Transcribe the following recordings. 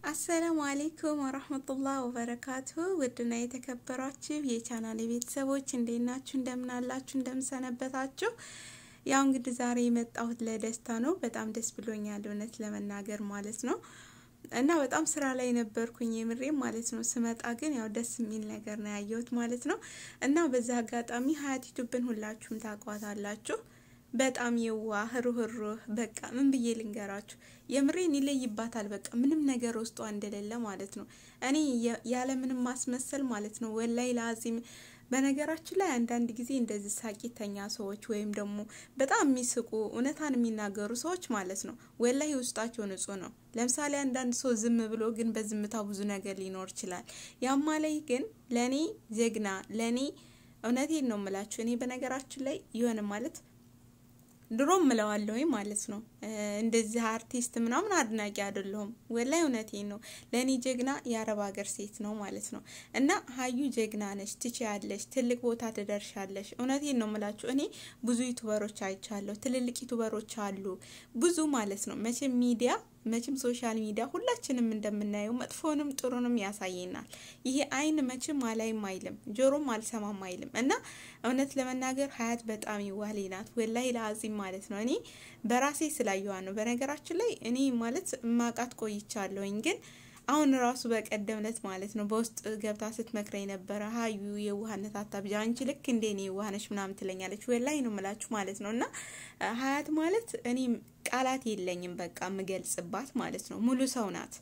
አሰላሙ አሌይኩም ወረህመቱላህ ወበረካቱሁ ውድና የተከበሯችሁ የቻናል ቤተሰቦች እንዴት ናችሁ? እንደምን አላችሁ? እንደምን ሰነበታችሁ? ያው እንግዲህ ዛሬ የመጣሁት ለደስታ ነው። በጣም ደስ ብሎኛል እውነት ለመናገር ማለት ነው። እና በጣም ስራ ላይ ነበርኩኝ የምሬም ማለት ነው። ስመጣ ግን ያው ደስ የሚል ነገር ነው ያየሁት ማለት ነው። እና በዛ አጋጣሚ ሀያት ዩቱብን ሁላችሁም ታቋታላችሁ። በጣም የዋህ ሩህሩህ በቃ ምን ብዬ ልንገራችሁ፣ የምሬን ይለይባታል። በቃ ምንም ነገር ውስጧ እንደሌለ ማለት ነው። እኔ ያለ ምንም ማስመሰል ማለት ነው ወላይ ለአዚም በነገራችን ላይ አንዳንድ ጊዜ እንደዚህ ሳቂተኛ ሰዎች ወይም ደግሞ በጣም የሚስቁ እውነታን የሚናገሩ ሰዎች ማለት ነው ወላይ ውስጣቸው ንጹህ ነው። ለምሳሌ አንዳንድ ሰው ዝም ብሎ ግን በዝምታ ብዙ ነገር ሊኖር ይችላል። ያማ ላይ ግን ለእኔ ጀግና ለእኔ እውነቴን ነው የምላችሁ። እኔ በነገራችን ላይ የሆነ ማለት ድሮ ምለዋለሁ ማለት ነው። እንደዚህ አርቲስት ምናምን አድናቂ አይደለሁም። ወላይ እውነቴን ነው። ለእኔ ጀግና የአረብ ሀገር ሴት ነው ማለት ነው። እና ሀዩ ጀግና ነሽ፣ ትችያለሽ፣ ትልቅ ቦታ ትደርሻለሽ። እውነቴን ነው ምላችሁ። እኔ ብዙ ዩቱበሮች አይቻለሁ። ትልልቅ ዩቱበሮች አሉ ብዙ ማለት ነው። መቼም ሚዲያ መቼም ሶሻል ሚዲያ ሁላችንም እንደምናየው መጥፎንም ጥሩንም ያሳየናል። ይሄ አይን መቼም አላይም አይልም፣ ጆሮም አልሰማም አይልም። እና እውነት ለመናገር ሀያት በጣም ይዋሌ ናት። ወላይ ለአዚም ማለት ነው። እኔ በራሴ ስላየዋ ነው። በነገራችን ላይ እኔ ማለት ማቃት ቆይቻለሁኝ ግን አሁን ራሱ በቀደም ዕለት ማለት ነው በውስጥ ገብታ ስትመክረኝ ነበረ። ሀዩ የዋህነት አታብዣ፣ አንቺ ልክ እንደ እኔ የዋህነች ምናምን ትለኛለች። ወላይ ነው ምላችሁ ማለት ነው። እና ሀያት ማለት እኔ ቃላት የለኝም በቃ የምገልጽባት ማለት ነው። ሙሉ ሰው ናት።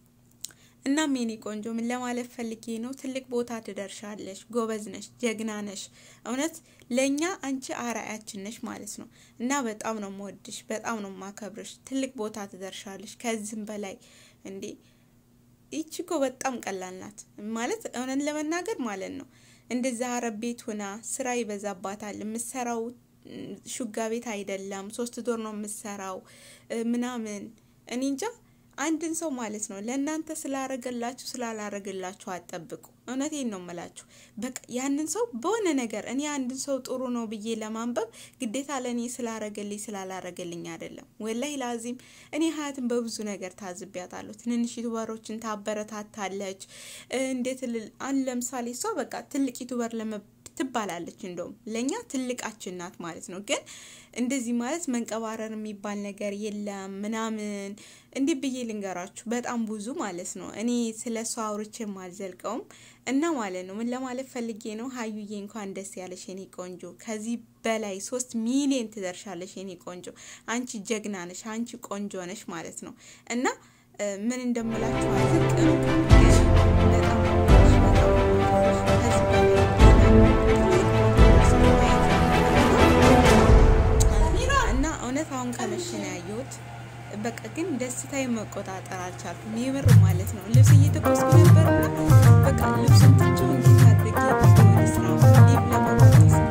እናም የኔ ቆንጆ ምን ለማለት ፈልጌ ነው፣ ትልቅ ቦታ ትደርሻለሽ። ጎበዝ ነሽ፣ ጀግና ነሽ። እውነት ለእኛ አንቺ አርአያችን ነሽ ማለት ነው። እና በጣም ነው የምወድሽ፣ በጣም ነው የማከብርሽ። ትልቅ ቦታ ትደርሻለሽ ከዚህም በላይ እንዴ ይቺ እኮ በጣም ቀላል ናት ማለት እውነት ለመናገር ማለት ነው። እንደዛ አረብ ቤት ሆና ስራ ይበዛባታል። የምሰራው ሹጋ ቤት አይደለም፣ ሶስት ዶር ነው የምሰራው ምናምን። እኔ እንጃ አንድን ሰው ማለት ነው ለእናንተ ስላረገላችሁ ስላላረገላችሁ አጠብቁ። እውነቴን ነው የምላችሁ። በቃ ያንን ሰው በሆነ ነገር እኔ አንድን ሰው ጥሩ ነው ብዬ ለማንበብ ግዴታ ለእኔ ስላረገልኝ ስላላረገልኝ አይደለም። ወላይ ላዚም እኔ ሀያትን በብዙ ነገር ታዝቢያታለሁ። ትንንሽ ዩቱበሮችን ታበረታታለች። እንዴት አን ለምሳሌ እሷ በቃ ትልቅ ዩቱበር ለመ ትባላለች እንደውም ለእኛ ትልቃችን ናት ማለት ነው። ግን እንደዚህ ማለት መንቀባረር የሚባል ነገር የለም ምናምን እንዲህ ብዬ ልንገራችሁ በጣም ብዙ ማለት ነው። እኔ ስለ እሷ አውርቼም አልዘልቀውም እና ማለት ነው ምን ለማለት ፈልጌ ነው፣ ሀዩዬ እንኳን ደስ ያለሽ የኔ ቆንጆ። ከዚህ በላይ ሶስት ሚሊዮን ትደርሻለሽ የኔ ቆንጆ። አንቺ ጀግና ነሽ፣ አንቺ ቆንጆ ነሽ ማለት ነው እና ምን እንደምላችሁ አልዘልቅም በጣም እውነት አሁን ከመሸ ነው ያየሁት። በቃ ግን ደስታዬ መቆጣጠር አልቻልኩም። የምር ማለት ነው። ልብስ እየተኮስኩ ነበርና በቃ ልብሱን ትቼው እንዴት አድርጌ ወደ ስራ ሊብ ለመቆጣስ